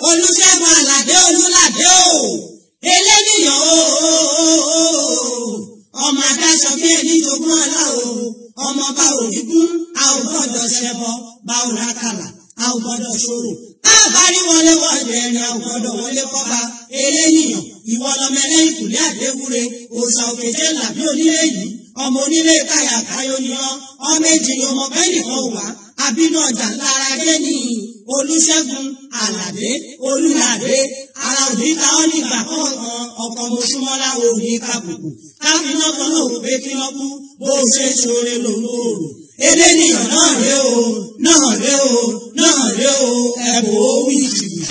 olùṣègùn àlàdé olùlàdé o eléníyàn o ọmọ adáṣọ bí ẹni jogún ọlá o ọmọ bá òrìgún a ò gbọ́dọ̀ ṣẹbọ bá ò rákàlà a ò gbọ́dọ̀ ṣòro a bá rí wọlé wọlé ẹni a ò gbọ́dọ̀ wọlé kọba eléníyàn ìwọ lọmọ ẹlẹ́yìn kùlé àdéwúre òòṣà òkèjé làbí onílé yìí ọmọ onílé káyà káyọ ni ọ ọmọ èjì ni ọmọ bẹ́ẹ̀ nìkan wà àbínú ọjà lára dé ní olùṣègùn àlàdé olùlàdé ara òní ta ọ́ nígbà kọ̀ọ̀kan ọkọ̀ mọ̀ṣúmọ́lá òní kàbùkù káfíńnà kan náà wò pé kí wọ́n kú bó ṣe ṣoore lòun ò rò eléníyàn náà ré o náà ré o náà ré o ẹ̀bùn ó wí jìbìtì.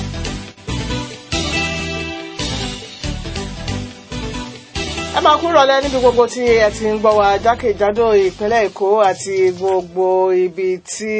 ẹ máa kúrò lẹ níbi gbogbo tí ẹ ti ń gbọ́ wa jákèjádò ìpínlẹ̀ èkó àti gbogbo ibi tí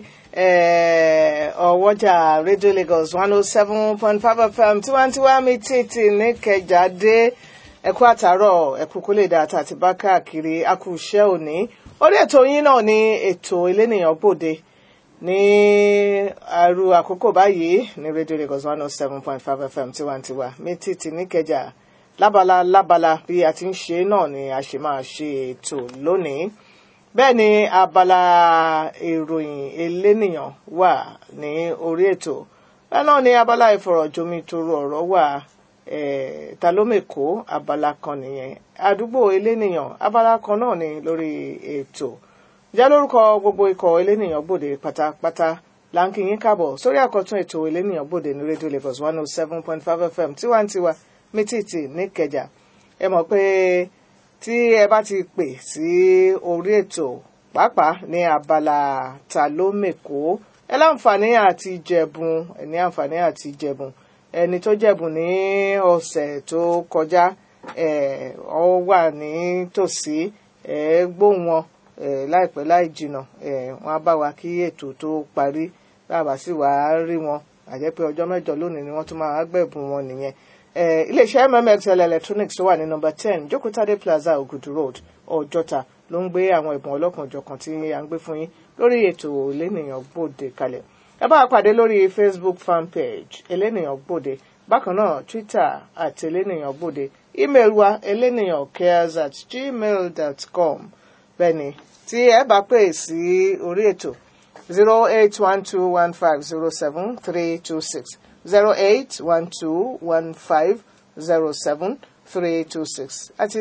ọwọ́jà radio lagos one oh seven point five fm tiwantiwa mi títì níkẹjà dé ẹkú àtàárọ̀ ẹkú kó lè dá àtàtì bá káàkiri akúṣẹ́ òní orí ètò yín náà ní ètò elénìyàn gbòde ní àrù àkókò báyìí ní radio lagos one oh seven point five fm tiwantiwa mi títì níkẹjà lábala lábala bí a ti ń ṣe náà ni a ṣe máa ṣe ètò lónìí bẹ́ẹ̀ ni abala ìròyìn elénìyàn wà ní orí ètò bẹ́ẹ̀ náà ni abala ìfọ̀rọ̀jomitoro ọ̀rọ̀ wà ta ló mèkó abala kan nìyẹn àdúgbò elénìyàn abala kan náà ni lórí ètò jẹ́ lórúkọ gbogbo ikọ̀ elénìyàn gbòde pátápátá láǹkì yín káàbọ̀ sórí àkọ́tún ètò elénìyàn gbòde ní rédíò lagos one oh seven point five fm tiwantiwa mítìtì níkẹjà ẹ mọ̀ pé tí ẹ bá ti pè sí orí ètò pàápàá ní abala ta ló mèkó ẹ láǹfààní àti jẹ̀bùn ẹ ní àǹfààní àti jẹ̀bùn ẹni tó jẹ̀bùn ní ọ̀sẹ̀ tó kọjá ẹ ọ wà ní tòsí ẹ gbóhùn wọn ẹ láìpẹ́ láì jìnà ẹ wọn á bá wa kí ètò tó parí bàbá sì wàá rí wọn àjẹpẹ́ ọjọ́ mẹ́jọ lónìí ni wọ́n tún máa gbẹ̀bùn wọn nìyẹn iléeṣẹ́ mmxl electronics tó wà ní nọmba ten jókòtádé plaza ogudu road ọjọ́ta ló ń gbé àwọn ìbọn ọlọ́kan-ò-jọ̀kan tí a ń gbé fún yín lórí ètò elénìyàn gbòde kalẹ̀ ẹ bá a pàdé lórí facebook fan page elénìyàn gbòde bákan náà twitter àti elénìyàn gbòde email wa elénìyàn cares at gmail dot com bẹ́ẹ̀ni tí ẹ bá pè sí orí ètò zero eight one two one five zero seven three two six. 08121507326 àti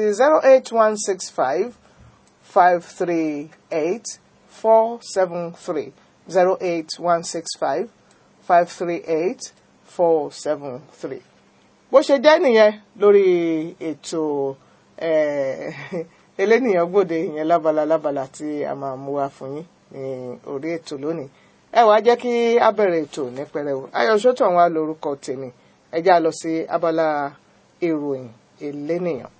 08165538473 08165538473 bó ṣe jẹ́ nìyẹn lórí ètò elénìyàn gbòde ìyẹn lábala lábala tí a máa mú wá fún yín ní orí ètò lónìí ẹ wàá jẹ́ kí a bẹ̀rẹ̀ ètò ní pẹrẹwu ayọ̀ṣọ́tò àwọn alórúkọ tèmi ẹ já lọ sí abala ìròyìn elénìyàn.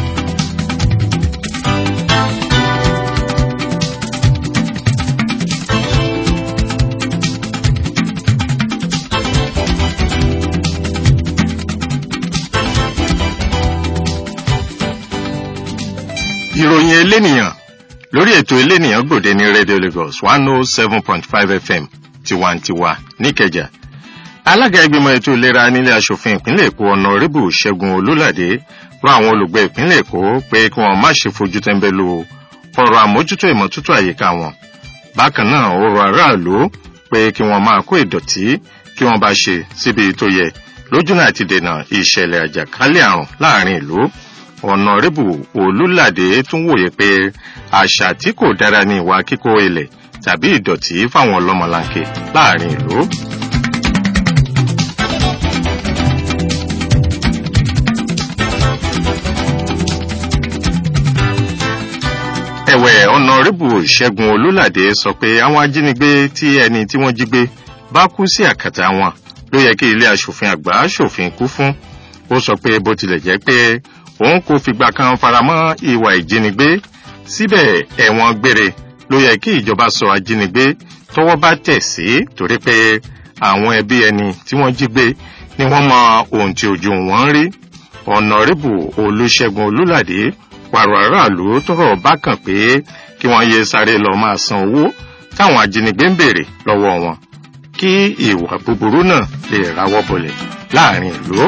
ìròyìn elénìyàn lórí ètò elénìyàn gbòde ní radio lagos one oh seven point five fm tiwantiwa níkẹjà alága ìgbìmọ̀ ètò ìlera nílé asòfin ìpínlẹ̀ èkó ọ̀nàrẹ́bù ṣẹ́gun olólàdé rọ àwọn olùgbé ìpínlẹ̀ èkó pé kí wọ́n má ṣe fojú tẹ́ńbẹ́lú ọ̀rọ̀ àmójútó ìmọ́tótó àyíká wọn bákan náà ó rọ aráàlú pé kí wọ́n máa kó ìdọ̀tí kí wọ́n bá ṣe síbi tó yẹ lójúnà àti dènà ìṣẹ̀lẹ̀ àjàkálẹ̀ àrùn láàrin ìlú ọ̀nàrẹ́bù olùlàdé tún wòye pé àṣà tí kò dára ní ìwà kíkó ilẹ̀ tàbí ìdọ̀tí fáwọn ọlọ́mọlanke láàrin ìlú. ẹ̀wẹ̀ ọ̀nàrẹ́bù ṣẹ́gun olùlàdé sọ pé àwọn ajínigbé tí ẹni tí wọ́n jí gbé bá kú sí àkàtà wọn ló yẹ kí ilé asòfin àgbà asòfin kú fún ó sọ pé bó tilẹ̀ jẹ́ pé òun kò fìgbà kan faramọ́ ìwà ìjínigbé síbẹ̀ ẹ̀wọ̀n gbére ló yẹ kí ìjọba sọ ajínigbé tọwọ́ bá tẹ̀ sí torí pé àwọn ẹbí ẹni tí wọ́n jí gbé ni wọ́n mọ ohun tí ojú wọn ń rí ọ̀nàrẹ́bù olùṣègùn olùlàdé pàrọ̀ aráàlú tọrọ bá kàn pé kí wọ́n yé sáré lọ máa san owó táwọn ajínigbé ń béèrè lọ́wọ́ wọn kí ìwà búburú náà lè ráwọ́ bọlẹ̀ láàrin ìlú.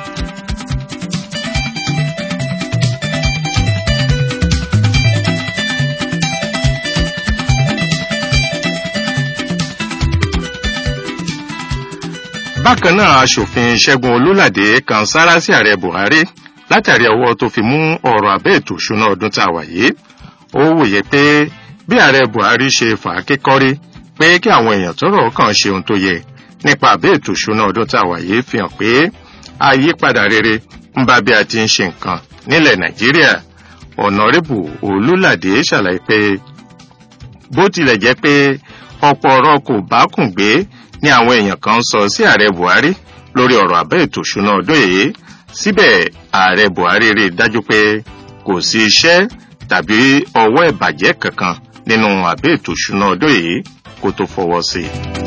bákan náà aṣòfin ṣẹ́gun olúládé kan sára sí ààrẹ buhari látàrí ọwọ́ tó fi mú ọ̀rọ̀ abẹ́ ètò ìṣúná ọdún tá a wà yìí ó wòye pé bí ààrẹ buhari ṣe fà á kékọ́rí pé kí àwọn èèyàn tọ́rọ̀ kàn ṣe ohun tó yẹ nípa abẹ́ ètò ìṣúná ọdún tá a wà yìí fi hàn pé àyípadà rere ń bá bí a ti ń ṣe nǹkan nílẹ̀ nàìjíríà ọ̀nàrẹ́bù olúládé ṣàlàyé pé bó tilẹ̀ jẹ́ pé ọ̀pọ̀ ọ̀rọ̀ kò bá kùn gbé ní àwọn èèyàn kan sọ sí ààrẹ buhari lórí ọ̀rọ̀ abẹ́ ètò ìṣúná ọdún yìí síbẹ̀ ààrẹ buhari rí i dájú pé kò sí iṣẹ́ tàbí ọwọ́ ìbàjẹ́ kankan nínú abẹ́ ètò ìṣúná ọdún yìí kó tó fọwọ́ sí i.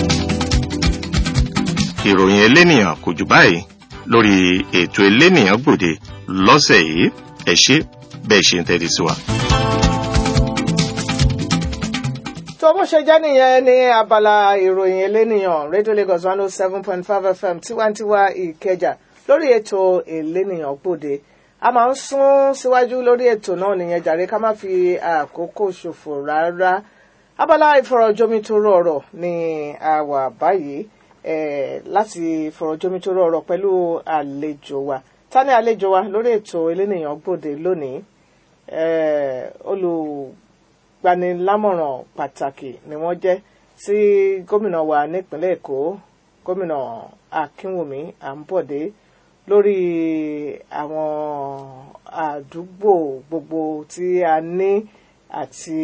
ìròyìn elénìyàn kò jù báyìí lórí ètò elénìyàn gbòde lọ́sẹ̀ yìí ẹ ṣé bẹ́ẹ̀ ṣe ń tẹ́tí sí wa. tó bó ṣe jẹ́ nìyẹn ní abala ìròyìn elénìyàn rédíò lagos one oh seven point five fm tiwantiwa ìkẹjà lórí ètò elénìyàn gbòde a máa ń sún síwájú lórí ètò náà nìyẹn jàre ká má fi àkókò ṣòfò rárá abala ìfọ̀rọ̀jomitoro ọ̀rọ̀ ni a wà báyìí eh, láti fọ̀rọ̀jomitoro ọ̀rọ̀ pẹ̀lú àlejò wa ta ni àlejò wa lórí ètò elénìyàn gbòde lónìí eh, olùgbanilámọ̀ràn pàtàkì ni wọ́n jẹ́ sí gómìnà wa nípínlẹ̀ èkó gómìnà akínwùmí àǹbọ̀dé lórí àwọn àdúgbò gbogbo tí a ní àti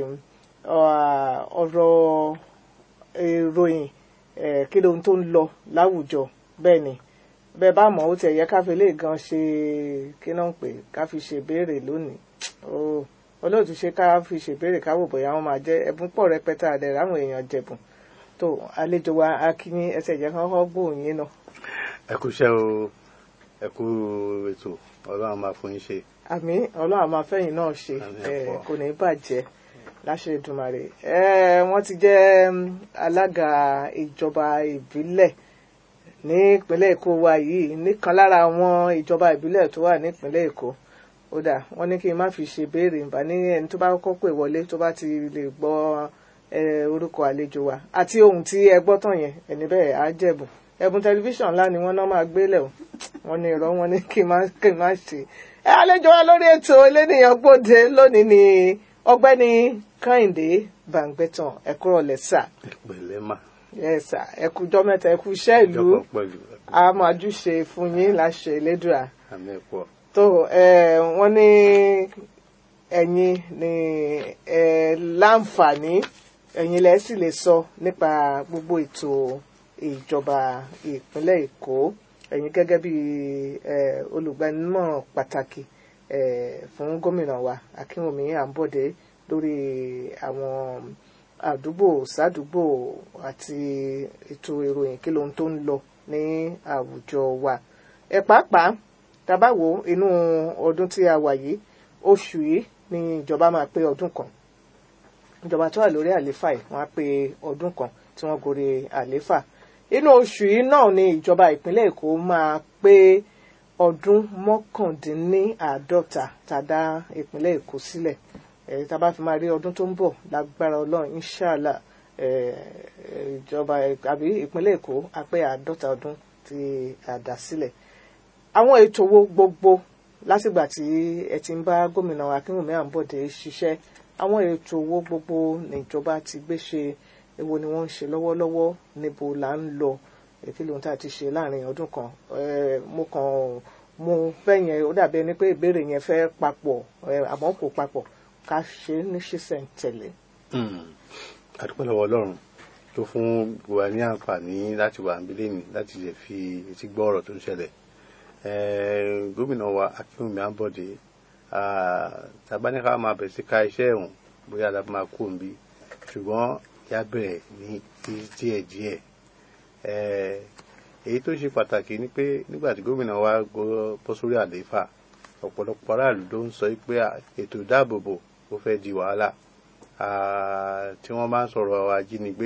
ọ̀rọ̀ ìròyìn kí lóhun tó ń lọ láwùjọ bẹ́ẹ̀ ni bẹ́ẹ̀ bá mọ̀ ó tiẹ̀ yẹ ká fi lè gan ṣe kí náà ń pè ká fi ṣèbéèrè lónìí olóòtú ṣe ká fi ṣèbéèrè káwò bóyá wọn máa jẹ ẹbùn pọ̀ rẹpẹtẹ àdẹ ráwọn èèyàn jẹ̀bùn tó àlejò wa akínyín ẹsẹ̀ jẹ́ kọ́kọ́ gbóhùn yín náà. ẹ kú iṣẹ́ o ẹ kú ètò ọlọ́run máa fún yín ṣe. àmì ọlọ́run máa fẹ́yìn náà ṣe kò ní bàjẹ́ láṣẹ Èdùmàrè wọ́n ti jẹ́ alága ìjọba ìbílẹ̀ ní ìpínlẹ̀ Èkó wa yìí nìkan lára àwọn ìjọba ìbílẹ̀ tó wà nípínlẹ̀ Èkó ó dà wọ́n ní kí n má fi ṣe béèrè nbà ní ẹni tó bá kọ́kọ́ pè wọlé tó bá ti lè gbọ́ orúkọ àlejò wa àti ohun tí ẹ gbọ́ tàn yẹn ẹni bẹ́ẹ̀ á jẹ̀bùn ẹ̀bùn tẹlifíṣàn ńlá ni wọ́n náà máa gbélẹ̀ o wọ́n ní irọ́ wọn ní kí n má kí n má ṣe. ẹ àlejò wa lórí ètò elénìyàn gbòde lónìí ni ọ̀gbẹ́ni Kẹ́hìndé Bàǹgbẹ̀tàn ẹ kúrò lẹ́sà. ìpèlè mà. yẹ́sà ẹ kújọ́ mẹ́ta ẹ kú iṣẹ́ ìlú àmàjúṣe fún yín láṣẹ Elédùà. àmì ẹ̀kọ́ tó wọ́n ní ẹ̀yin ní láǹfààní ẹ̀yin lẹ sì lè sọ nípa gbogbo ètò ìjọba ìpínlẹ̀ Èkó ẹ̀yin gẹ́gẹ́ bí olùgbanimọ̀ràn pàtàkì fún gómìnà wa Akínwùmí Àǹbọ̀dé lórí àwọn àdúgbò sádùúgbò àti ètò ìròyìn kí lóhun tó ń lọ ní àwùjọ wa ẹ pàápàá tabawo inú ọdún tí a wà yìí oṣù yìí ni ìjọba máa pé ọdún kan ìjọba tó wà lórí àléfà yìí wọ́n á pé ọdún kan tí wọ́n gorí àléfà inú oṣù yìí náà ni ìjọba ìpínlẹ̀ Èkó máa pé ọdún mọ́kàndínláàádọ́ta tàdá ìpínlẹ̀ Èkó sílẹ̀ ẹ̀ tá a bá fi máa rí ọdún tó ń bọ̀ lágbára Ọlọ́run inshàlá ìjọba àbí ìpínlẹ̀ Èkó á pé àádọ́ta ọdún tí a dá sílẹ̀ àwọn ètò wo gbogbo látìgbà tí ẹ ti ń bá gómìnà Akínwùmí Àǹbọ̀dé ṣiṣẹ́ àwọn ètò wo gbogbo níjọba ti gbé ṣe èwo ni wọ́n ń ṣe lọ́wọ́lọ́wọ́ níbo là ń lọ èkí lóhun tá a ti ṣe láàrin ọdún kan mo kàn mo fẹ́ yẹn ó dàbí ẹni pé ìbéèrè yẹn fẹ́ papọ̀ àmọ́ kò papọ̀ ká ṣe ní ṣísẹ̀ntẹ̀lé. àdúpẹ́ lọ́wọ́ Ọlọ́run tó fún wa ní àǹfààní láti wà níbí lẹ́nu láti lè fi etí gbọ́ ọ̀rọ̀ tó ń ṣẹlẹ̀ gómìnà wa Akínwùmí Àǹbọ̀dé tabaníkà máa bẹ̀rẹ̀ sí ká iṣẹ́ ẹ̀hún bóyá la máa kó nbí ṣùgbọ́n yá bẹ̀rẹ̀ ní díẹ̀ díẹ̀ èyí tó ṣe pàtàkì ni pé nígbà tí gómìnà wa bọ́ sórí àlééfà ọ̀pọ̀lọpọ̀ aráàlú ló ń sọ pé ètò ìdáàbòbò ó fẹ́ di wàhálà tí wọ́n bá ń sọ̀rọ̀ ajínigbé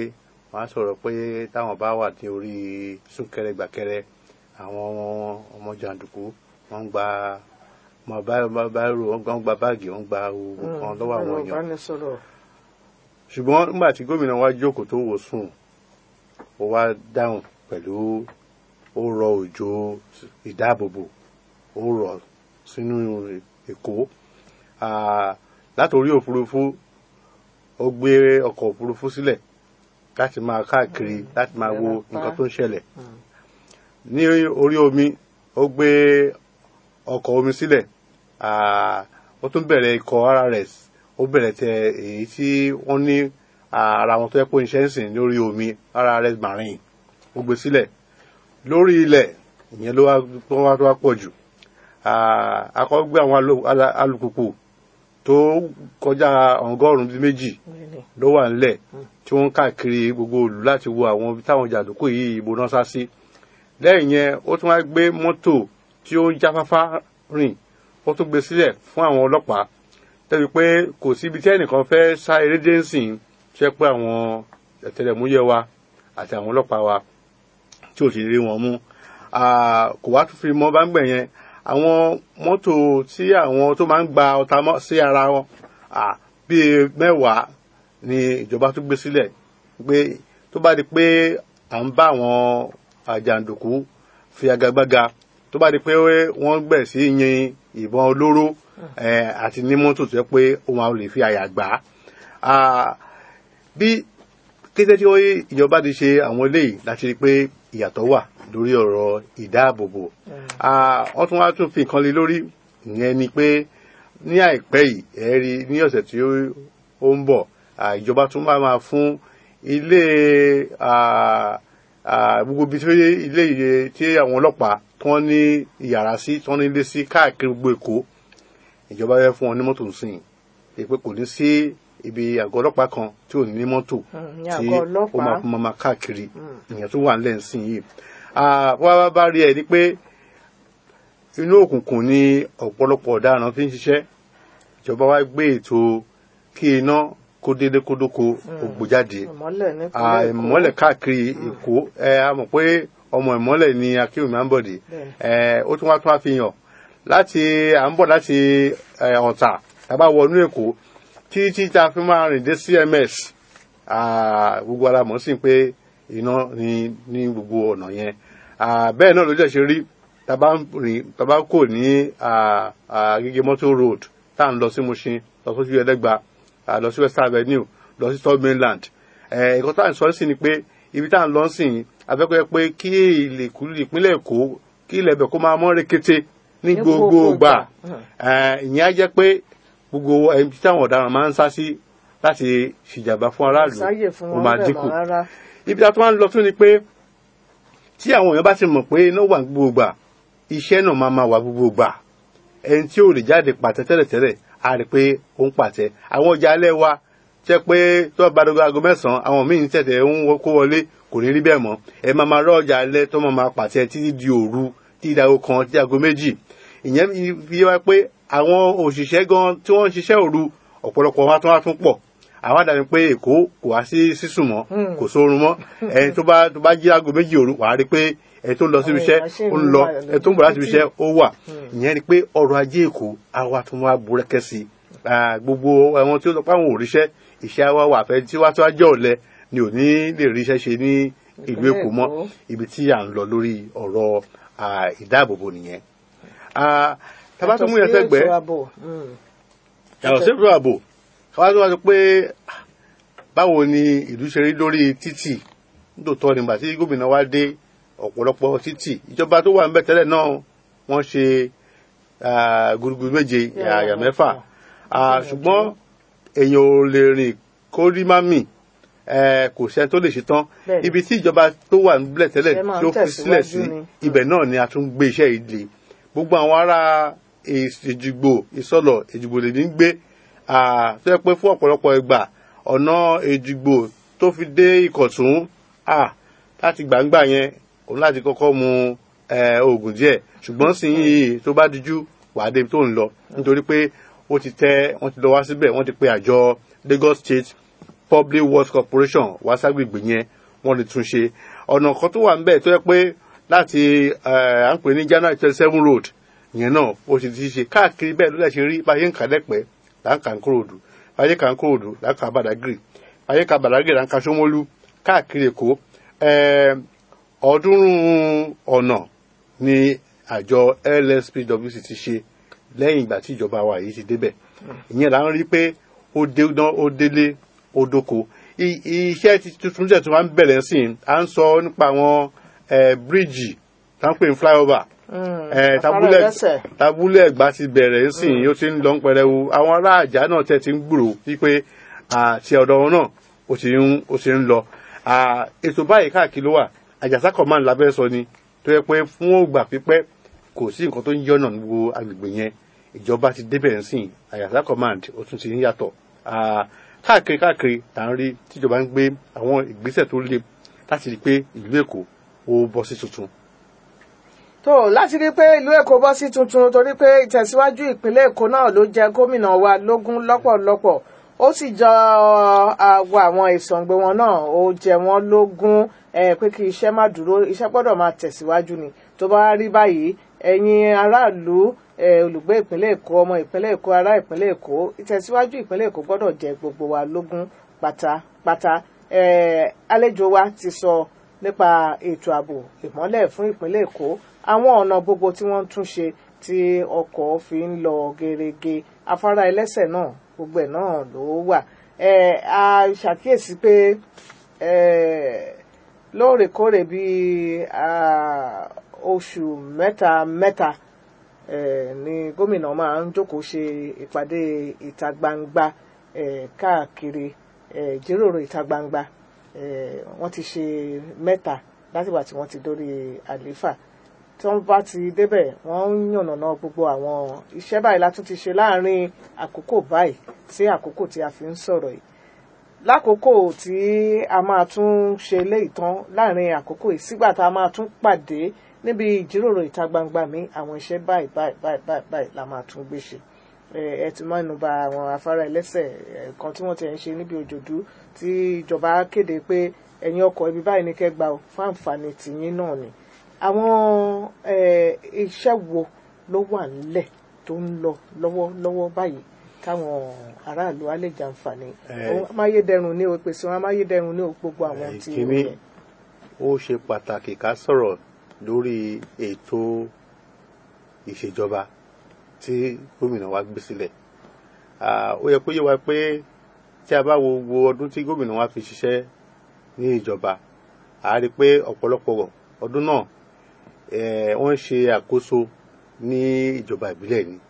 wọ́n á sọ̀rọ̀ pé táwọn bá wà ní orí súnkẹrẹ gbàkẹrẹ àwọn ọmọ jàǹdùkú wọ́n ń gba wọ́n bá bá rò wọ́n gba báàgì wọ́n gba oògùn kan lọ́wọ́ àwọn èèyàn ìbánisọ̀rọ̀ ṣùgbọ́n nígbà tí gómìnà wa jókòó tó wò sùn ó wá dáhùn pẹ̀lú ó rọ òjò ìdáàbòbò ó rọ sínú èkó Ah, látòrí òfurufú ó gbé ọkọ̀ òfurufú sílẹ̀ láti máa káàkiri láti máa wo nǹkan tó ń ṣẹlẹ̀ ní orí omi ó gbé ọkọ̀ omi sílẹ̀ Ah, ó tún bẹ̀rẹ̀ ikọ̀ RRS ó bẹ̀rẹ̀ tẹ èyí tí wọ́n ní ah, ara wọn tó yẹ pé iṣẹ́ ń sìn lórí omi RRS marine ó gbé sílẹ̀ lórí ilẹ̀ ìyẹn ló wá tó wá tó wá pọ̀ jù Ah, akọ́ gbé àwọn alu- ala- alùpùpù tó kọjá ọgọ́rùn-ún bíi méjì Really. ló wà nílẹ̀ tí wọ́n ń káàkiri gbogbo òlù láti wo àwọn ibi táwọn jàǹdùkú yìí ìbò náà sá sí lẹ́yìn yẹn ó tún wá gbé mọ́tò tí ó ń jáfáfá rìn ó tún gbé sílẹ̀ fún àwọn ọlọ́pàá tẹ́bi pé kò síbi tí ẹnìkan fẹ́ sá eré dé ń sìn ṣe pé àwọn ẹ̀tẹ̀lẹ̀múyẹ́ wa àti àwọn ọlọ́pàá wa tí ò sì rí wọn mú Ah, kò wá tún fi mọ́ bá ń gbẹ̀ yẹn àwọn mọ́tò tí àwọn tó máa ń gba ọta mọ́ sí ara wọn ah, bíi mẹ́wàá ni ìjọba tún gbé sílẹ̀ pé tó bá di pé à ń bá àwọn àjàǹdùkú fi agagbága tó bá di pé wọ́n gbẹ̀ sí yin ìbọn olóró eh, àti ní mọ́tò tó yẹ pé òun àwọn lè fi àyà gbà á Ah, bí kété tí ó- ìjọba ti ṣe àwọn eléyìí láti rí i pé ìyàtọ̀ wà lórí ọ̀rọ̀ ìdáàbòbò Ah, wọ́n tún wá tún fi nǹkan lé lórí ìyẹn ni pé ní àìpẹ́ yìí ẹ rí ní ọ̀sẹ̀ tí ó ó ń bọ̀ ah, ìjọba tún máa máa fún ilé ah, ah, gbogbo ibi tí ilé ìyè tí àwọn ọlọ́pàá tí wọ́n ní ìyàrá sí tí wọ́n ní ilé sí káàkiri gbogbo Èkó ìjọba fẹ́ fún wọn ní mọ́tò nsìn èpè kò ní sí ibi àgọ́ ọlọ́pàá kan tí ò ní ní mọ́tò Mm, ní tí àgọ́ ó ọlọ́pàá. máa fún máa káàkiri ìyẹn tó wà nílẹ̀ nsìn yìí Ah, wá wá bá rí ẹ ní pé inú òkùnkùn ni ọ̀pọ̀lọpọ̀ ọ̀daràn fi ń ṣiṣẹ́ ìjọba wa gbé ètò kí iná kó délé kó dóko ògbó jáde ìmọ́lẹ̀ nípínlẹ̀ Ah, Èkó. ìmọ́lẹ̀ káàkiri Èkó ẹ a mọ̀ pé ọmọ ìmọ́lẹ̀ ni Akínwùmí Àǹbọ̀dé ẹ ó tún wá tún wá fi hàn láti à ń bọ̀ láti ẹ, Ọ̀tà tàbá wọnú Èkó títí tá a fi máa rìn dé CMS Ah, gbogbo ara mọ̀ sí pé iná ní ní gbogbo ọ̀nà yẹn Ah, bẹ́ẹ̀ náà ló jẹ́ ṣe rí tàbá ń rìn tàbá kò ní ah, ah, Agége Motor Road tá à ń lọ sí Mushin lọ sójú Ẹlẹ́gba ah, lọ sí West Avenue lọ sí Third Mainland ẹ̀ẹ́dẹ̀kọ́ tá à ń sọ sí ni pé ibi tá à ń lọ sí yìí afẹ́kọ̀ọ́ pé kí ìlẹ̀kùn ìpínlẹ̀ Èkó kí ilẹ̀ ibẹ̀ kó máa mọ́ rekete ní Ní gbogbo gbogbo gbà ìgbà. Eh, ìyẹn á jẹ́ pé gbogbo ẹni tí àwọn ọ̀daràn máa ń sá sí láti ṣìjàmbá fún aráàlú sáyè fún ó wọn máa bẹ́ẹ̀ dínkù mọ́ rárá. ibi tá a tún wá ń lọ tún ni pé tí àwọn èèyàn bá ti mọ̀ pé iná wà ní gbogbo gbà iṣẹ́ náà máa máa wà gbogbo gbà ẹni tí ò lè jáde pàtẹ tẹ́lẹ̀tẹ́lẹ̀ á rí i pé ó ń pàtẹ àwọn ọjà alẹ́ wa jẹ́ pé tó bá dogo aago mẹ́sàn-án àwọn míì ń tẹ̀tẹ̀ ń wọ- kó wọlé kò ní rí bẹ́ẹ̀ mọ́ ẹ máa máa rọ́ ọjà alẹ́ tó máa máa pàtẹ títí di òru títí di aago kan títí aago méjì ìyẹn fi yé wa pé àwọn òṣìṣẹ́ gan tí wọ́n ń ṣiṣẹ́ òru ọ̀pọ̀lọpọ̀ wọn á tún wá tún pọ̀ àwọn àdàbí pé èkó kò wá sí sísùn mọ́ kò sórun mọ́ ẹni tó bá tó bá jí aago méjì òru wàá rí pé ẹni tó ń lọ síbi iṣẹ́ Àwọn èèyàn ṣì ó ń ń lọ wà ẹni tó ń bọ̀ láti ibi lójú iṣẹ́ ó wà ìyẹn ni pé ọrọ̀ ajé èkó á wá tún wá burẹ́kẹ́ sí i Ah, gbogbo àwọn tí ó sọ pé àwọn ò ríṣẹ́ iṣẹ́ wa wà fẹ́ tí wá tó wá jẹ́ ọ̀lẹ ni ò ní lè ríṣẹ́ ṣe ní ìlú Ìpínlẹ̀ èkó mọ́ Èkó. ibi tí à ń lọ lórí ọ̀rọ̀ ah, ìdáàbòbò nìyẹn Ah, tá a bá tún mú yẹn Yàtọ̀ sí sẹ́gbẹ̀ẹ́ ètò ààbò. Mm. yàtọ̀ sí ètò ààbò káwá tó wá sọ pé ah, báwo ni ìlú ṣe rí lórí títì nítòótọ́ nígbà tí gómìnà wá dé ọ̀pọ̀lọpọ̀ títì ìjọba tó wà ń bẹ̀ tẹ́lẹ̀ náà wọ́n ṣe ah, gudugudu méje Yeah, àyà mẹ́fà yeah. Ah, ṣùgbọ́n èèyàn ò lè rìn kó rí má mì eh, kò sẹ́ni tó lè ṣe tán Bẹ́ẹ̀ni. ibi tí ìjọba tó wà nílẹ̀ tẹ́lẹ̀ Ẹ máa ń tó fi sílẹ̀ sí tẹ̀síwájú ni. ibẹ̀ náà ni a tún gbé iṣẹ́ yìí lé gbogbo àwọn ará èjìgbò ìsọlọ èjìgbò lè ní gbé ah, tó yẹ pé fún ọ̀pọ̀lọpọ̀ ìgbà ọ̀nà èjìgbò tó fi dé ìkọ̀tún ah, láti gbàǹgbà yẹn òun láti kọ́kọ́ mu eh, oògùn díẹ̀ ṣùgbọ́n sì yìí tó bá dijú wàá débi tó ń lọ nítorí pé ó ti tẹ wọ́n ti lọ wá síbẹ̀ wọ́n ti pe àjọ Lagos State Public Works Corporation wá ságbègbè yẹn wọ́n lè tún ṣe ọ̀nà kan tó wà ń bẹ̀ tó yẹ pé láti à ń pè ní January twenty seven road ìyẹn náà ó ti ti ṣe káàkiri bẹ́ẹ̀ ló dẹ̀ ṣe rí báyé ń kà lẹ́pẹ́ là ń kà ń kúròdú báyé kà ń kúròdú là ń kà Badagry báyé kà Badagry là ń kà Ṣómólú káàkiri Èkó ọ̀ọ́dúnrún ọ̀nà ni àjọ LSPWC ti ṣe lẹ́yìn ìgbà tí ìjọba wa yìí ti débẹ̀ ìyẹn là ń rí pé ó dédán ó délé ó dóko iṣẹ́ tuntun tẹ̀ tó máa ń bẹ̀rẹ̀ sí i à ń sọ nípa àwọn bíríìjì tá ń pè ní flyover tabulẹ̀ ẹ̀gbá ti bẹ̀rẹ̀ sí i ó ti ń lọ ń pẹrẹwu àwọn ará àjà náà tẹ̀ ti ń gbúrò wípé àti ọ̀dọ̀ wọn náà ó ti ń ó ti ń lọ ètò báyìí káàkiri ló wà àjàsá command lábẹ́ sọ ni tó yẹ pé fún ògbà pípẹ́ kò sí nǹkan tó ń yọ̀nà gbogbo agbègbè yẹn ìjọba ti débẹ̀ ń sìn àyàsá command ó tún ti ń yàtọ̀ káàkiri káàkiri là ń rí tíjọba ń gbé àwọn ìgbésẹ̀ tó le láti rí i pé ìlú èkó ó bọ́ sí tuntun. tó láti rí i pé ìlú èkó bọ́ sí tuntun torí pé ìtẹ̀síwájú ìpínlẹ̀ èkó náà ló jẹ gómìnà wa lógún lọ́pọ̀lọpọ̀ ó sì jọ àwọ àwọn ìsọ̀ǹgbẹ wọn náà ó jẹ wọ́n lógún pé kí iṣẹ́ má dúró iṣẹ́ gbọ́dọ̀ máa tẹ̀síwájú ni tó bá rí báyìí ẹ̀yin aráàlú olùgbé ìpínlẹ̀ èkó ọmọ ìpínlẹ̀ èkó ará ìpínlẹ̀ èkó ìtẹ̀síwájú ìpínlẹ̀ èkó gbọ́dọ̀ jẹ gbogbo wa lógún pátápátá àlejò wa ti sọ nípa ètò ààbò ìmọ́lẹ̀ fún ìpínlẹ̀ èkó àwọn ọ̀nà gbogbo tí wọ́n ń tún ṣe tí ọkọ̀ fi ń lọ gerege afárá ẹlẹ́sẹ̀ náà gbogbo ẹ̀ náà ló wà a ṣàkíyèsí pé lóòrèkóòrè bíi oṣù mẹ́ta mẹ́ta ni gómìnà máa ń jókòó ṣe ìpàdé ìta gbangba káàkiri ìjíròrò ìta gbangba wọ́n ti ṣe mẹ́ta látìgbà tí wọ́n ti dórí àlééfà tí wọ́n bá ti débẹ̀ wọ́n ń yànnàná gbogbo àwọn iṣẹ́ báyìí látún ti ṣe láàrin àkókò báyìí sí àkókò tí a fi ń sọ̀rọ̀ yìí lákòókò tí a máa tún ṣe léyìí tán láàrin àkókò yìí sígbà tá a máa tún pàdé níbi ìjíròrò ìta gbangba mi àwọn iṣẹ́ báyìí báyìí báyìí báyìí báyìí la máa tún gbé ṣe ẹ ti máa ń ba àwọn afárá ẹlẹ́sẹ̀ kan tí wọ́n ti ń ṣe níbi òjòdú tí ìjọba kéde pé ẹ̀yin ọkọ̀ ibi báyìí ní kẹ́gbà ó fún àǹfààní tìyín náà ni àwọn iṣẹ́ wo ló wà nílẹ̀ tó ń lọ lọ́wọ́lọ́wọ́ báyìí káwọn aráàlú á lè jàǹfààní amáyédẹrùn ní o pèsè wọn amáyédẹrùn ní o gbogbo àwọn tí ó yẹ. ó ṣe pàtàkì ká sọ̀rọ̀ lórí ètò ìṣèjọba tí gómìnà wa gbé sílẹ̀ ó yẹ kó yé wa pé tí a bá wo gbogbo ọdún tí gómìnà wa fi ṣiṣẹ́ ní ìjọba a rí i pé ọ̀pọ̀lọpọ̀ ọdún náà wọ́n ṣe àkóso ní ìjọba ìbílẹ̀ ni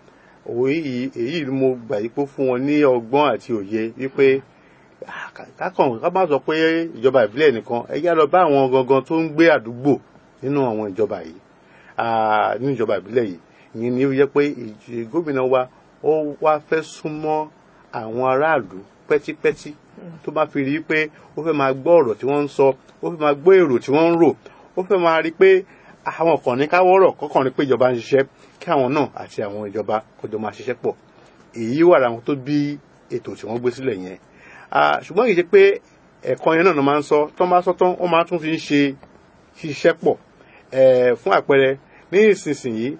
òye èyí ni mo gbà yí pé fún wọn ní ọgbọ́n àti òye wípé kákan ká má sọ pé ìjọba ìbílẹ̀ nìkan ẹ yá lọ bá àwọn gangan tó ń gbé àdúgbò nínú àwọn ìjọba yìí nínú ìjọba ìbílẹ̀ yìí ìyẹn ni ó yẹ pé gómìnà wa ó wá fẹ́ súnmọ́ àwọn aráàlú pẹ́típẹ́tí tó bá fi rí i pé ó fẹ́ máa gbọ́ ọ̀rọ̀ tí wọ́n ń sọ ó fẹ́ máa gbọ́ èrò tí wọ́n ń rò ó fẹ́ máa rí i pé àwọn kan ní káwọ́rọ̀ kọ́kàn rí i pé ìjọba ń ṣiṣẹ́ kí àwọn náà àti àwọn ìjọba kọjọ máa ṣiṣẹ́ pọ̀ èyí wà láwọn tó bí ètò tí wọ́n gbé sílẹ̀ yẹn ṣùgbọ́n kì í ṣe pé ẹ̀kọ́ yẹn náà máa ń sọ tó máa sọ tán wọ́n máa tún fi ń ṣe ṣiṣẹ́ pọ̀ fún àpẹẹrẹ ní ìsinsìnyí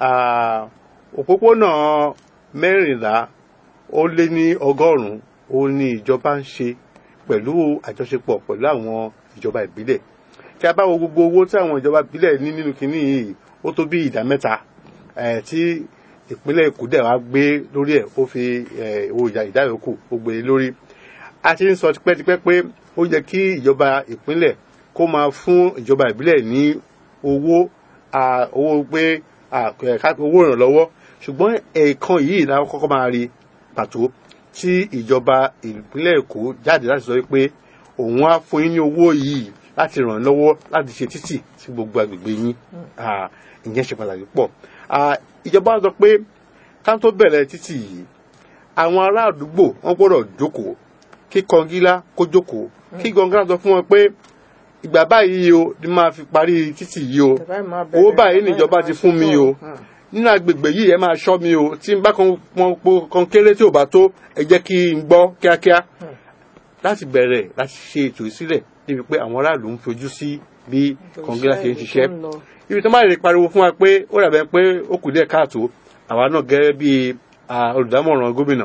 òpópónà mẹ́rìnlá ó lé ní ọgọ́rùn-ún ó ní ìjọba ń ṣe pẹ̀lú àjọṣepọ̀ pẹ̀lú àwọn ìjọba ìbílẹ̀ tí a bá wo gbogbo owó tí àwọn ìjọba ìbílẹ̀ ní nínú kínní yìí ó tó bí ìdá mẹ́ta tí ìpínlẹ̀ Èkó dẹ̀ wá gbé lórí ẹ̀ ó fi owó ìdá yòókù ó gbé lórí a ti ń sọ tipẹ́tipẹ́ pé ó yẹ kí ìjọba ìpínlẹ̀ kó máa fún ìjọba ìbílẹ̀ ní owó owó pé owó ìrànlọ́wọ́ ṣùgbọ́n ẹ̀ẹ̀kan yìí la kọ́kọ́ máa rí pàtó tí ìjọba ìpínlẹ̀ Èkó jáde láti sọ pé òun á fún yín ní owó yìí láti ràn lọ́wọ́ láti ṣe títì sí gbogbo agbègbè yín ìyẹn ṣe pàtàkì pọ̀ ìjọba sọ pé ká tó bẹ̀rẹ̀ títì yìí àwọn ará àdúgbò wọn gbọ́dọ̀ jókòó kí kọngílá kó jókòó kí gọngílá sọ fún wọn pé ìgbà báyìí o ni máa fi parí títì yìí o owó báyìí níjọba ti fún mi o nínú agbègbè yìí ẹ máa ṣọ́ mi o tí n bá kan kéré tí ò bá tó ẹ jẹ́ kí n gbọ́ kíákíá láti bẹ̀rẹ̀ láti ṣe ètò ìsílẹ̀ débi pé àwọn aráàlú ń fojú sí bí kọ̀ǹgílá ṣe ń ṣiṣẹ́ ibi tó máa lè pariwo fún wa pé ó dàbẹ̀ pé ó kù díẹ̀ káàtó àwa náà gẹ́gẹ́ bí olùdámọ̀ràn gómìnà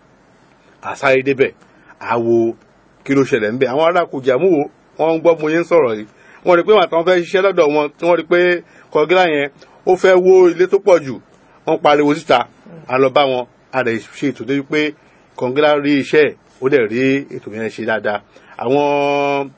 àsáré débẹ̀ àwo kí ló ṣẹlẹ̀ ńbẹ̀ àwọn ará Kùjàmú wọn ń gbọ́ mo yẹn ń sọ̀rọ̀ yìí wọ́n rí pé wọn àtàwọn fẹ́ ṣiṣẹ́ lọ́dọ̀ wọn tí wọ́n rí pé kọ̀ǹgílá yẹn ó fẹ́ wó ilé tó pọ̀ jù wọ́n pariwo síta a lọ bá wọn a lè ṣe ètò débi pé kọ̀ǹgílá rí iṣẹ́ ẹ̀ ó dẹ̀ rí ètò yẹn ṣe dáadáa àwọn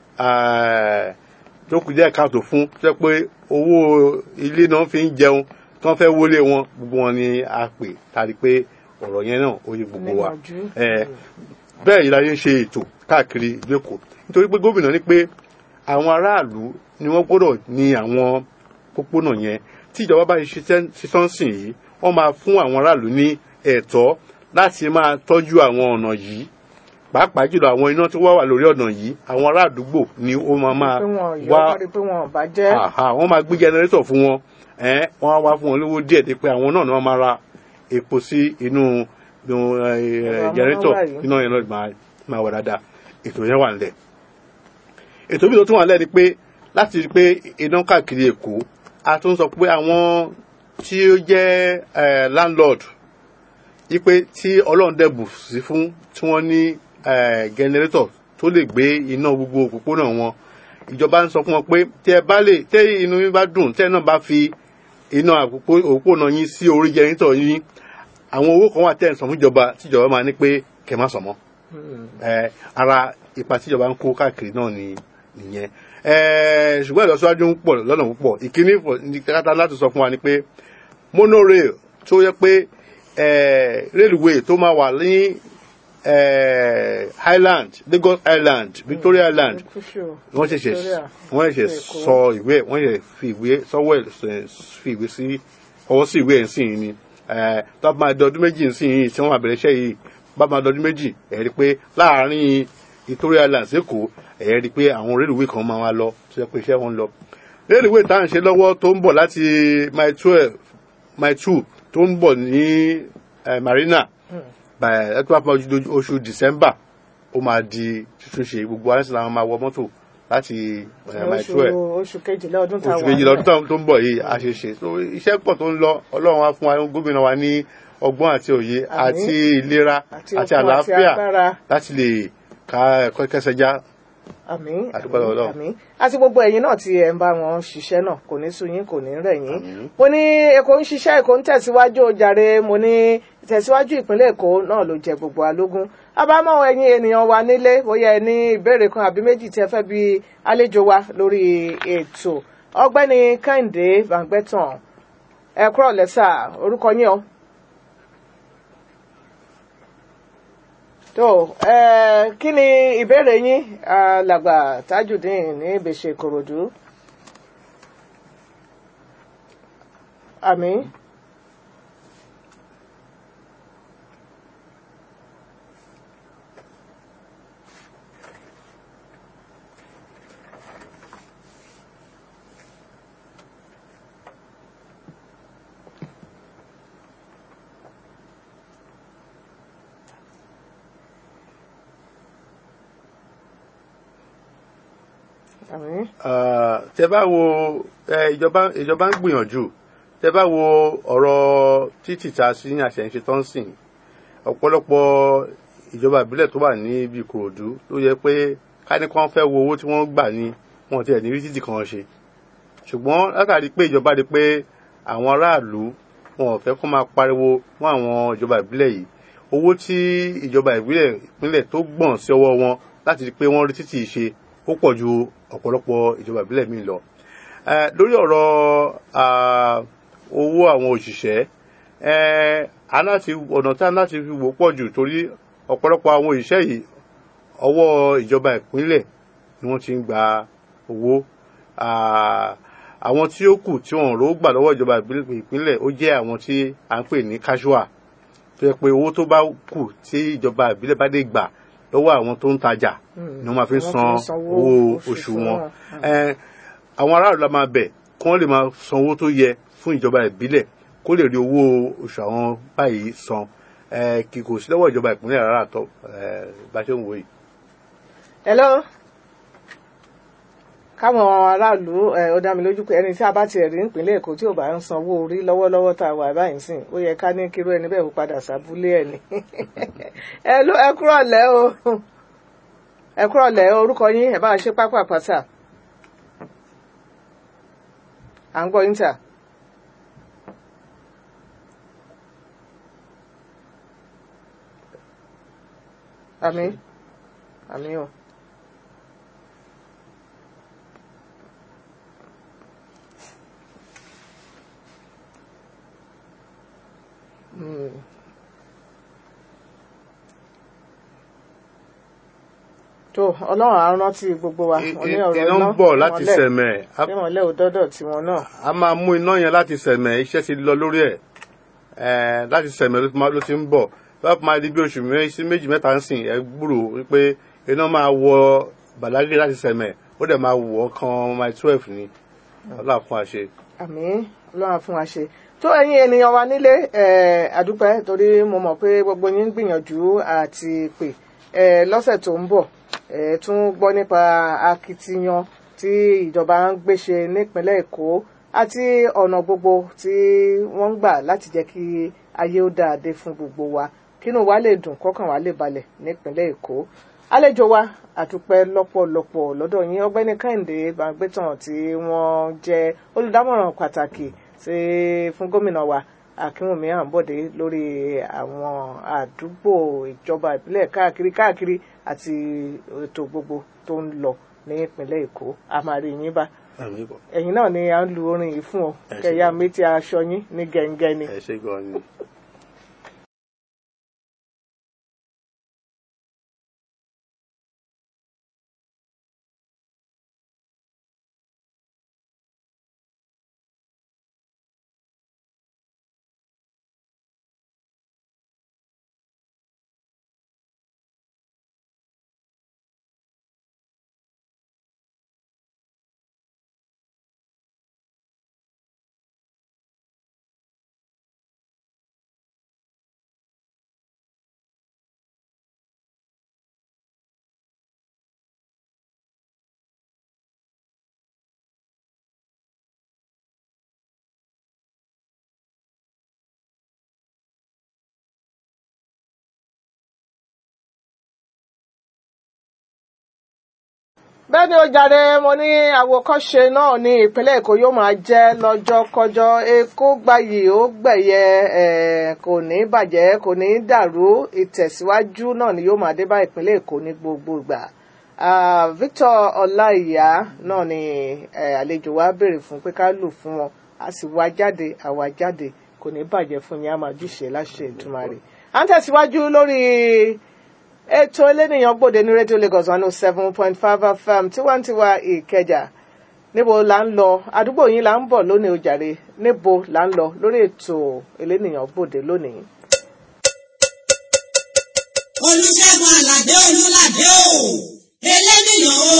tó kù díẹ̀ káàtó fún tó jẹ́ pé owó ilé náà fi ń jẹun tí wọ́n fẹ́ wọlé wọn gbogbo wọn ni a pè tari pé ọ̀rọ̀ yẹn náà ó yẹ gbogbo wa bẹ́ẹ̀ yìí la yẹn ṣe ètò káàkiri ìlú Èkó nítorí pé gómìnà ní pé àwọn aráàlú ni wọ́n gbọ́dọ̀ ní àwọn pópónà yẹn tí ìjọba bá ṣiṣẹ́ sìn yìí wọ́n máa fún àwọn aráàlú ní ẹ̀tọ́ láti máa tọ́jú àwọn ọ̀nà yìí pàápàá jùlọ àwọn iná tó wá wà lórí ọ̀nà yìí àwọn ará àdúgbò ni ó máa máa wá wọ́n máa gbé jẹnẹrétọ̀ fún wọn wọ́n á wá fún wọn lówó díẹ̀ dé pé àwọn náà ni wọ́n máa ra epo sí inú jẹnẹrétọ̀ iná yẹn náà máa wà dáadáa ètò yẹn wà nílẹ̀ ètò bí tó tún wà nílẹ̀ ni pé láti rí pé iná káàkiri Èkó a tún sọ pé àwọn tí ó jẹ́ landlord yí pé tí Ọlọ́run dẹ̀bù sí fún tí wọ́n ní gẹnẹrétọ̀ tó lè gbé iná gbogbo òpópónà wọn ìjọba ń sọ fún wọn pé tẹ ẹ bá lè tẹ inú yín bá dùn tẹ náà bá fi iná òpópónà yín sí orí gẹnẹrétọ̀ yín àwọn owó kan wà tẹ̀ ń sọ fún ìjọba tíjọba máa ní pé kẹ má sọ mọ́ ara ipa tíjọba ń kó káàkiri náà ni nìyẹn ṣùgbọ́n ìlọsíwájú ń pọ̀ lọ́nà púpọ̀ ìkíní kátà láti sọ fún wa ni pé monorail tó yẹ pé railway tó máa wà ní Highland Lagos Island Victoria Island wọ́n ṣẹ̀ṣẹ̀ wọ́n ṣẹ̀ṣẹ̀ sọ ìwé wọ́n ṣẹ̀ṣẹ̀ fi ìwé sọ́wọ́ fi ìwé sí ọwọ́ sí ìwé ẹ̀ ń sìn yìí ni tó bá máa dọdún méjì ń sìn yìí tí wọ́n máa bẹ̀rẹ̀ iṣẹ́ yìí bá máa dọdún méjì ẹ̀ rí pé láàárín Victoria Island sẹ́kọ̀ọ́ ẹ̀ rí pé àwọn railway kan máa wá lọ tó yẹ pé iṣẹ́ wọn lọ railway tá à ń ṣe lọ́wọ́ tó ń bọ̀ láti mile twelve mile two tó ń bọ̀ ní marina ẹtọ́ àpá oṣù december ó máa di túnṣe gbogbo aláṣẹ làwọn máa wọ mọ́tò láti mile twelve oṣù kejìlá ọdún tá a wà oṣù kejìlá ọdún tó ń bọ̀ yìí a ṣe ṣe so iṣẹ́ pọ̀ tó ń lọ ọlọ́run á fún wa gómìnà wa ní ọgbọ́n àti òye àti ìlera àti àlàáfíà láti lè ká ẹ̀kọ́ kẹsẹ̀já àmín àdúgbò Ọlọ́run àmín àti gbogbo ẹ̀yin náà tí ẹ ń bá wọn ṣiṣẹ́ náà kò ní sú yín kò ní rẹ̀ yín mo ní Èkó ń ṣiṣẹ́ Èkó ń tẹ̀síwájú jàre mo ní ìtẹ̀síwájú ìpínlẹ̀ Èkó náà ló jẹ gbogbo alógún abámọ̀ ẹ̀yin ènìyàn wa nílé bóyá ẹ ní ìbéèrè kan àbí méjì tí ẹ fẹ́ bi àlejò wa lórí ètò ọ̀gbẹ́ni Kẹ́hìndé Bàǹgbẹ́tàn ẹ kúrọ̀ lẹ́sà orúkọ yín o. tó ẹ kí ni ìbéèrè yín alàgbà Tajudeen ní ìbèṣe Ìkòròdú àmín. àmín. tẹ bá wo ìjọba ìjọba ń gbìyànjú tẹ bá wo ọ̀rọ̀ títì ta sí àṣẹ̀ǹṣe tó ń sìn ọ̀pọ̀lọpọ̀ ìjọba ìbílẹ̀ tó wà ní ibi Ìkòròdú ló yẹ pé káni kan fẹ́ wo owó tí wọ́n gbà ní wọn tiẹ̀ ní rí títì kan ṣe ṣùgbọ́n látàrí pé ìjọba rí pé àwọn aráàlú wọn ò fẹ́ kó máa pariwo fún àwọn ìjọba ìbílẹ̀ yìí owó tí ìjọba ìbílẹ̀ ìpínlẹ̀ tó gbọ̀n sí ọwọ́ wọn láti rí pé wọ́n rí títì ṣe ó pọ̀ ju ọ̀pọ̀lọpọ̀ ìjọba ìbílẹ̀ míì lọ. lórí ọ̀rọ̀ owó àwọn òṣìṣẹ́ aláti ọ̀nà tí a láti fi wò pọ̀ jù torí ọ̀pọ̀lọpọ̀ àwọn òṣìṣẹ́ yìí ọwọ́ ìjọba ìpínlẹ̀ ni wọ́n ti ń gba owó àwọn tí ó kù tí wọ́n rò gbà lọ́wọ́ ìjọba ìpínlẹ̀ ó jẹ́ àwọn tí à ń pè ní casual tó yẹ pé owó tó bá kù tí ìjọba ìbílẹ̀ bá dé gbà lọ́wọ́ àwọn tó ń tajà ni wọ́n máa fi san owó oṣù wọn àwọn aráàlú la máa bẹ̀ kí wọ́n lè máa san owó tó yẹ fún ìjọba ìbílẹ̀ kó lè rí owó oṣù àwọn báyìí san kì kò sí lọ́wọ́ ìjọba ìpínlẹ̀ rárá tó bá ṣe ń wò yìí. hello káwọn aráàlú ẹ ó dá mi lójú pé ẹni tí a bá tiẹ̀ rí nípínlẹ̀ èkó tí ò bá ń sanwó orí lọ́wọ́lọ́wọ́ tá a wà báyìí sìn ó yẹ ká ní kíró ẹni bẹ́ẹ̀ kó padà sábúlé ẹ̀ ni ẹ ló ẹ kúrọ̀lẹ́ o ẹ kúrọ̀lẹ́ orúkọ yín ẹ bá ṣe pápá pátá à ń gbọ́ yín tà. àmín àmín o. Mm. tó ọlọ́run á rántí gbogbo wa wọn ní ọ̀rọ̀ iná ń bọ̀ láti sẹ̀mẹ̀ a- ìmọ̀lẹ́ òdọ́dọ̀ tiwọn náà a máa mú iná yẹn láti sẹ̀mẹ̀ iṣẹ́ ti lọ lórí ẹ̀ ẹ̀ láti sẹ̀mẹ̀ ló ti máa- ló ti ń bọ̀ bá máa di bí oṣù mé- sí méjì mẹ́ta ń sìn ẹ gbúrò wípé iná máa wọ bàlágé láti sẹ̀mẹ̀ ó dẹ̀ máa wọ̀ ọ́ kan mile twelve ni ọlọ́run fún wa ṣe. àmín ọlọ́run á fún wa ṣe tó ẹ̀yin ènìyàn wa nílé ẹ̀ àdúpẹ́ torí mo mọ̀ pé gbogbo yín ń gbìyànjú àti pè ẹ̀ lọ́sẹ̀ tó ń bọ̀ ẹ̀ tún gbọ́ nípa akitiyan tí ìjọba ń gbéṣe nípínlẹ̀ èkó àti ọ̀nà gbogbo tí wọ́n ń gbà láti jẹ́ kí ayé ó dáadé fún gbogbo wa kínú wa lè dùn kọ́kàn wa lè balẹ̀ nípínlẹ̀ èkó àlejò wa àdúpẹ́ lọ́pọ̀lọpọ̀ lọ́dọ̀ yín ọgbẹ́ni kẹ́hìndé gbàgbétàn tí wọ́n jẹ́ olùdámọ̀ràn pàtàkì sí fún gómìnà wa akínwùmí àǹbọ̀dé lórí àwọn àdúgbò ìjọba ìbílẹ̀ káàkiri káàkiri àti ètò gbogbo tó ń lọ ní ìpínlẹ̀ èkó a máa rí yín bá Àmín bọ̀. ẹ̀yin náà ni à ń lu orin yìí fún ọ Ẹ ṣé. kẹyà méjì aṣọ yín ní gẹ̀ǹgẹ̀ ni. ẹ ṣe gan ni. bẹ́ẹ̀ ni ó jàre mo ní àwòkọ́ṣe náà ní ìpínlẹ̀ èkó yóò máa jẹ́ lọ́jọ́kọjọ́ èkó gbayì ó gbẹ̀yẹ eh, kò ní bàjẹ́ kò ní dàrú ìtẹ̀síwájú náà ni yóò máa dé bá ìpínlẹ̀ èkó ní gbogbo ìgbà Ah, Victor ọláìyá náà ni eh, àlejò wa béèrè fún pé ká lù fún wọn a sì wá jáde àwa jáde kò ní bàjẹ́ fún yín a máa júṣe láṣẹ Èdùmàrè à ń tẹ̀síwájú lórí ètò elénìyàn gbòde ní rédíò Lagos one oh seven point five FM tiwantiwa Ìkẹjà níbo là ń lọ àdúgbò yín là ń bọ̀ lónìí ojàre níbo là ń lọ lórí ètò elénìyàn gbòde lónìí. olùṣègùn àlàdé olùlàdé o eléníyàn o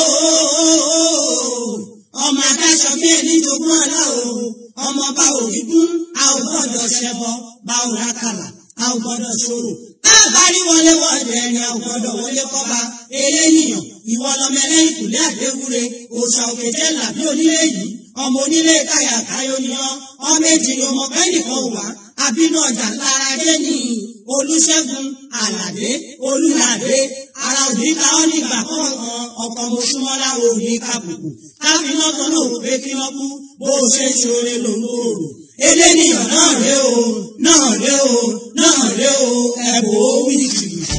ọmọ adáṣọ bí ẹni jogún ọlá o ọmọ bá òrìgún a ò gbọ́dọ̀ ṣẹbọ bá ò rákàlà a ò gbọ́dọ̀ ṣòro káàbárí wọlé wọlé ẹni a ò gbọ́dọ̀ wọlé kọba eléníyàn ìwọ lọmọ ẹlẹ́yìn kùlé àdéwúre òòṣà òkè jẹ làbí onílé yìí ọmọ onílé káyà káyọ ni ọ ọmọ èjì ni ọmọ bẹ́ẹ̀ nìkan wà àbínú ọjà lára dé ní olùṣègùn àlàdé olùlàdé ara òní ká ọ nígbà kọ̀ọ̀kan ọkọ̀ mọ̀ṣúmọ́lá òní kàbùkù káfíná kan náà wò pé kí wọ́n kú bó o ṣe ń ṣoore ló ń gbòòrò eléníyàn náà ré o náà ré o náà ré o ẹ̀bùn ó wí jìbìtì.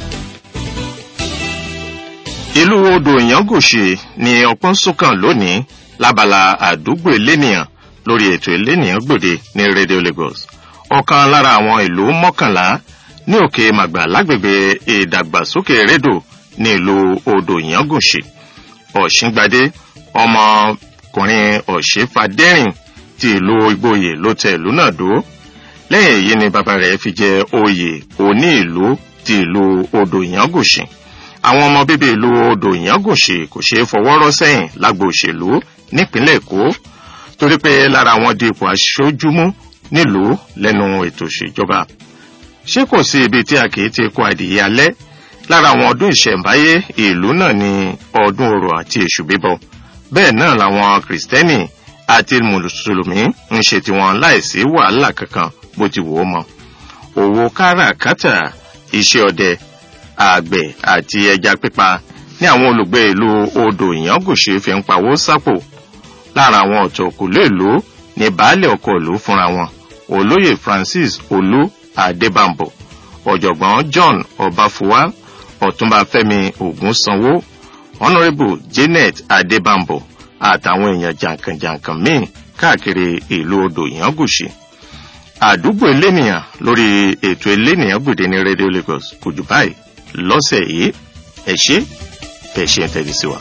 ìlú odò ìyángòṣe ni ọpọ́n sókàn lónìí lábala àdúgbò elénìyàn lórí ètò elénìyàn gbòde ní radio lagos ọ̀kan lára àwọn ìlú mọ́kànlá ní òkè màgbà lágbègbè ìdàgbàsókè rédò ní ìlú odò ìyángòṣe ọ̀ṣíngbadé ọmọkùnrin ọ̀ṣẹ́fàdẹ́rìn ti ìlú ìgboyè ló tẹ ìlú náà dó lẹ́yìn èyí ni bàbá rẹ̀ fi jẹ oyè òní ìlú ti ìlú odò ìyángòṣe àwọn ọmọ bíbí ìlú odò ìyángòṣe kò ṣeé fọwọ́ rọ́ sẹ́yìn lágbo òṣèlú nípínlẹ̀ èkó torí pé lára wọn di ipò aṣojúmú nílùú lẹ́nu ètò ìṣèjọba ṣé kò sí ibi tí a kì í ti kó adìyẹ alẹ́ lára àwọn ọdún ìṣẹ̀ǹbáyé ìlú náà ni ọdún orò àti èṣù bíbọ bẹ́ẹ̀ náà làwọn kìrìsìtẹ́nì àti mùsùlùmí ń ṣe tiwọn láìsí wàhálà kankan bó ti wò ó mọ òwò káràkátà iṣẹ́ ọdẹ àgbẹ̀ àti ẹja pípa ní àwọn olùgbé ìlú odò ìyángòṣe fi ń pawó sápò lára àwọn ọ̀tọ̀ òkùnlé ìlú ní baálé ọkọ̀ ìlú fúnra wọn olóyè francis olú adébàmbò ọ̀jọ̀gbọ́n john ọbáfúwá ọ̀túnba fẹ́mi ògúnsanwó honourable janet adébàmbò àtàwọn èèyàn jàǹkànjàǹkàn míì káàkiri ìlú odò ìyángòṣe àdúgbò elénìyàn lórí ètò elénìyàn gbòde ní radio lagos kò jù báyìí lọ́sẹ̀ yìí ẹ ṣé ẹ ṣé ẹ tẹ̀lé sí wa.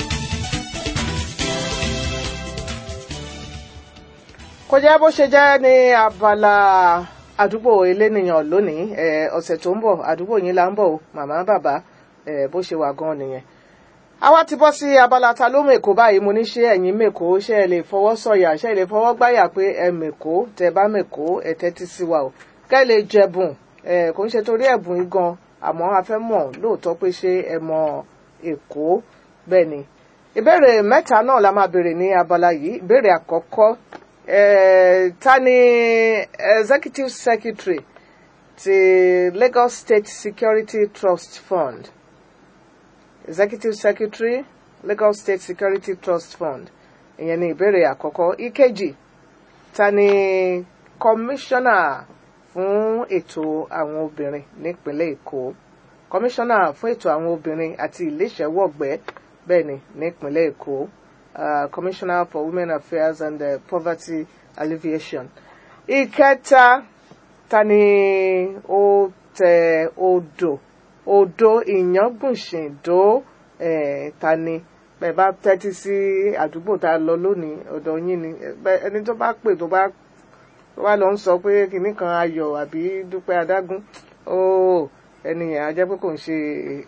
kò jẹ́ bó ṣe jẹ́ ní abala àdúgbò elénìyàn lónìí ẹ̀, ọ̀sẹ̀ tó ń bọ̀ àdúgbò yín là ń bọ̀ o màmá bàbá ẹ̀, bó ṣe wà gan nìyẹn. àwa ti bọ́ sí abala ta ló mèkó báyìí mo ní ṣé ẹ̀yin mèkó ṣé ẹ lè fọwọ́ sọ̀yà ṣé ẹ lè fọwọ́ gbáyà pé ẹ mèkó tẹ bá mèkó ẹ tẹ́tí sí wa o kẹ́ ẹ lè jẹ̀bùn ẹ̀, kò ń ṣe torí ẹ̀bùn yìí gan àmọ́ a fẹ́ mọ̀ lóòótọ́ pé ṣé ẹ mọ èkó bẹ́ẹ̀ ni ìbéèrè mẹ́ta náà la máa béèrè ní abala yìí ìbéèrè àkọ́kọ́ eh, ta ni executive secretary ti Lagos State Security Trust Fund executive secretary Lagos State Security Trust Fund ìyẹn ni ìbéèrè àkọ́kọ́ ìkejì ta ni commissioner fún ètò àwọn obìnrin nípínlẹ̀ Èkó commissioner fún ètò àwọn obìnrin àti iléeṣẹ́wọ̀gbẹ́ bẹ́ẹ̀ ni nípínlẹ̀ Èkó uh, commissioner for women affairs and uh, poverty alleviation. ìkẹta ta ni ó tẹ odò odò ìyángùnṣìndó eh, ta ni bẹ́ẹ̀ bá tẹ́tí sí àdúgbò tá a lọ lónìí ọ̀dọ̀ yín ni bẹ́ẹ̀ ẹni tó bá pè tó bá tó bá lọ ń sọ pé kinní kan ayọ̀ àbí dúpẹ́ adágún ó ẹni yẹn á jẹ́ pé kò ń ṣe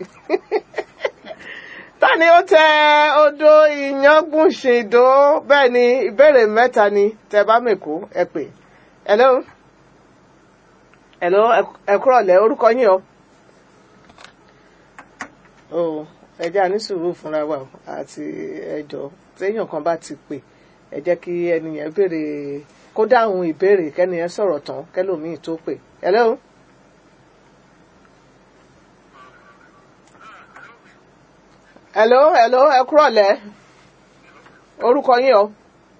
ta ni ó tẹ odò ìyángùnṣìndó bẹ́ẹ̀ ni ìbéèrè mẹ́ta ni tẹ bá mèkó ẹ pè hello hello ẹ kúrọ̀lẹ́ orúkọ yín o o ẹ jẹ́ àní sùúrù fúnra wa o, àti ẹjọ́ téèyàn kan bá ti pè ẹ jẹ́ kí ẹni yẹn béèrè kó dáhùn ìbéèrè kẹ́ni yẹn sọ̀rọ̀ tán kẹ́lòmíì tó pè hello. hello hello ẹ kúrọ̀lẹ́ orúkọ yín o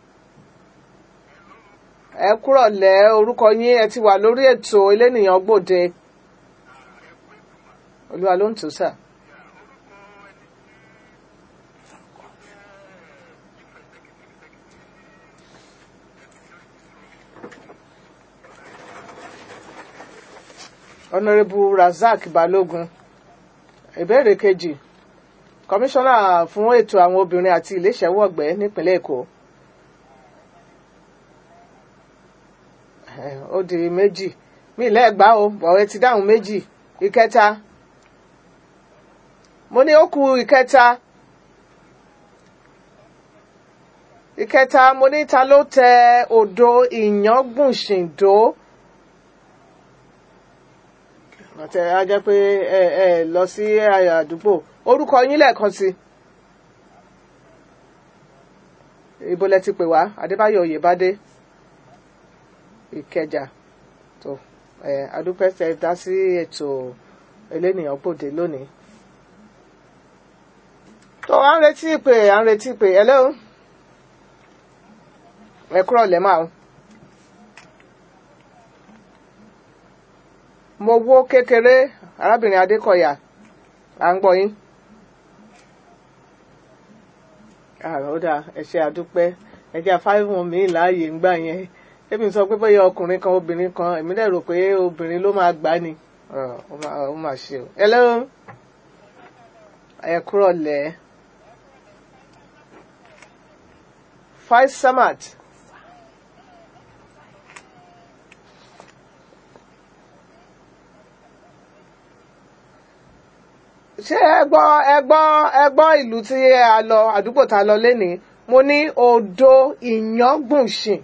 ẹ kúrọ̀lẹ́ orúkọ yín ẹ ti wà lórí ètò elénìyàn gbòde olúwa ló ń tò sà. honourable razak balógun ìbéèrè kejì kọmíṣánná fún ètò àwọn obìnrin àti iléeṣẹ́wọ̀gbẹ́ nípínlẹ̀ èkó Eh, ó di méjì mí lẹ́ẹ̀gbá o bọ̀wẹ́ ti dáhùn méjì ìkẹta mo ní ó kù ìkẹta ìkẹta mo ní ta ló tẹ odò ìyángùnṣìndó àtẹ á jẹ́ pé ẹ ẹ lọ sí àdúgbò orúkọ yín lẹ́ẹ̀kan sí ibo lẹ ti pè wá adébáyọ̀ oyèbádé ìkẹjà tó ẹ adúpẹ́ tẹ dá sí ètò elénìyàn gbòde lónìí tó à ń retí ìpè à ń retí ìpè hello ẹ kúrọ̀ lẹ́mà o. mo wó kékeré arábìnrin adékọ̀yà à ń gbọ́ yín. ó dáa ẹ ṣe àdúpẹ́ ẹ jẹ́ àfáìmọ̀ mi láàyè ń gbà yẹn èmi sọ pé bóyá ọkùnrin kan obìnrin kan èmi dẹ̀ rò pé obìnrin ló máa gbà ni ó máa ṣe o. hello ẹ kúrọ̀ lẹ́ Faisamat. ṣé ẹ gbọ́ ẹ gbọ́ ẹ gbọ́ ìlú tí a lọ àdúgbò tá a lọ lénìí mo ní odò ìyángùnṣìn.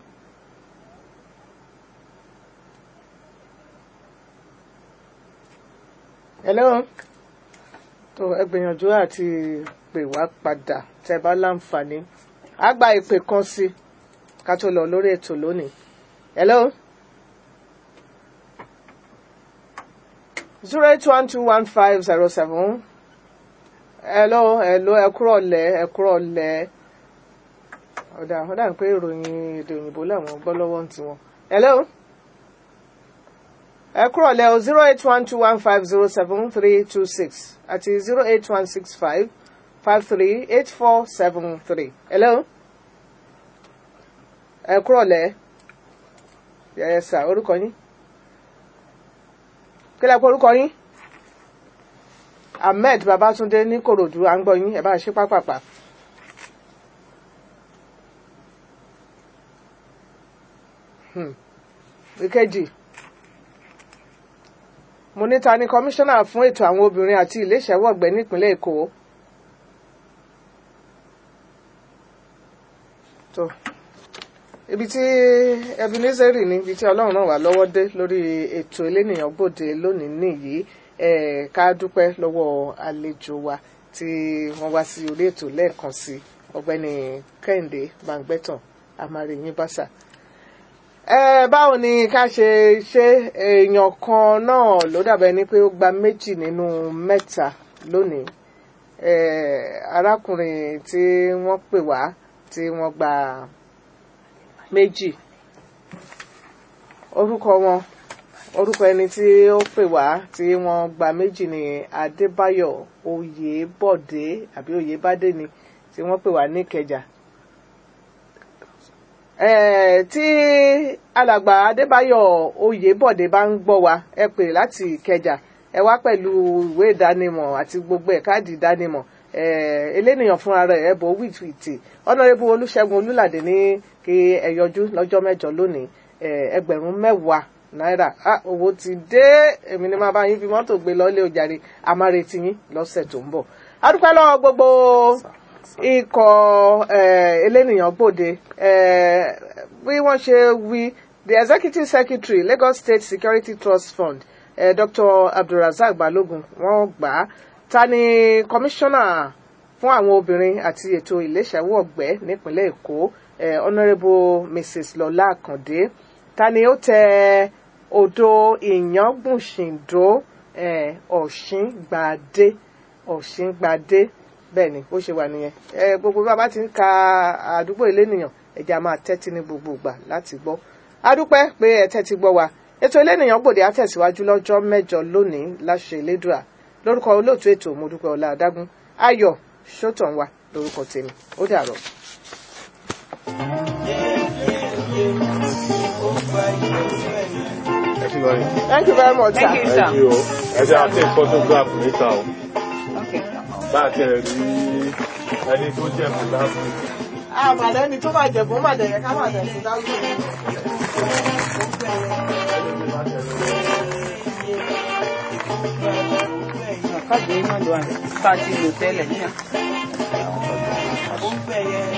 hello tó ẹ gbìyànjú àti pè wá padà tẹ bá láǹfààní á gba ìpè kan sí ká tó lọ lórí ètò lónìí. hello. zero eight one two one five zero seven hello hello ẹ kúrọ̀ lẹ́ ẹ kúrọ̀ lẹ́ ọ̀dà ọ̀dà ń pé ìròyìn èdè òyìnbó làwọn gbọ́ lọ́wọ́ ń tiwọn. hello ẹ kúrọ̀ lẹ́ o zero eight one two one five zero seven three two six àti zero eight one six five five three eight four seven three. hello ẹ kúrọ̀ lẹ́ yẹ sà orúkọ yín kí lẹ pé orúkọ yín ahmed babatunde ní korodu à ń gbọ́ yín ẹ bá ṣe pápápá. Hmm. ìkejì mo ní ta ni kọmíṣánná fún ètò àwọn obìnrin àti iléeṣẹ́wọ̀gbẹ́ nípínlẹ̀ èkó. tó ibi tí ebenezeri ní ibi tí ọlọ́run náà wà lọ́wọ́ dé lórí ètò elénìyàn gbòde lónìí nìyí ẹ̀ ká dúpẹ́ lọ́wọ́ àlejò wa tí wọ́n wá sí orí ètò lẹ́ẹ̀kan sí ọ̀gbẹ́ni kẹ́hìndé bangbẹ́tàn amáríyìn báṣà. ẹ báwo ni ká ṣe ṣe èèyàn kan náà ló dàbẹ̀ ni pé ó gba méjì nínú mẹ́ta lónìí arákùnrin tí wọ́n pè wá tí wọ́n gba méjì orúkọ wọn orúkọ ẹni tí ó pè wá tí wọ́n gba méjì ní adébáyọ̀ oyèbọ̀dé àbí oyèbádé ni tí wọ́n pè wá ní ìkẹjà tí alàgbà adébáyọ̀ oyèbọ̀dé bá ń gbọ́ wa ẹ pè láti ìkẹjà ẹ wá pẹ̀lú ìwé ìdánimọ̀ àti gbogbo ẹ̀ káàdì ìdánimọ̀ elénìyàn fúnra rẹ̀ ẹ bọ̀ wíìtìwìtì ọ̀nàrẹ́bù olùṣègùn olùlàdé ní kí ẹ yọjú lọ́jọ́ mẹ́jọ lónìí ẹgbẹ̀rún mẹ́wàá náírà owó ti dé èmi ni máa bá yín fi mọ́tò gbé lọ́lé ojàre àmárètí yín lọ́sẹ̀ tó ń bọ̀ adúpẹ́ lọ́wọ́ gbogbo ikọ̀ elénìyàn gbòde bí wọ́n ṣe wí the executive secretary Lagos State Security Trust Fund eh, Dr. Abdulrasaq Balogun wọ́n gbà á ta ni kọmíṣánná fún àwọn obìnrin àti ètò ìléṣẹ́wọ̀gbẹ́ nípínlẹ̀ Èkó eh, honourable Mrs. Lọlá Àkàndé ta ni ó tẹ odò ìyángbùnsìndó eh, ọ̀ṣíngbàdé ọ̀ṣíngbàdé bẹ́ẹ̀ ni ó ṣe wà nìyẹn eh, gbogbo bá a bá ti ń ka àdúgbò elénìyàn ẹ̀jẹ̀ a máa tẹ́tí ní gbogbo ìgbà láti gbọ́ adúpẹ́ pé ẹ tẹ́tí gbọ́ wa ètò elénìyàn gbòde àtẹ̀síwájú lọ́jọ́ mẹ́jọ lónìí láṣẹ elédùà lórúkọ olóòtú ètò mọ́dúpẹ́ ọlá adágún ayọ̀ sọ́tàn wa lórúkọ tèmi ó dàrọ̀. Thank you very much. thank you very much sir. Thank you, sir. Thank you. Ẹ jẹ́ àti photograph níta o. Okay. Bá a tẹ̀ rí ẹni tó jẹ́ fúláfù. àmàlẹ́ ni tó máa jẹ̀bùn máa dẹ̀yẹ ká máa dẹ̀ sí dáhùn. Káàdì náà ló wà ní pàtí lò tẹ́lẹ̀ náà. ó ń bẹ̀yẹ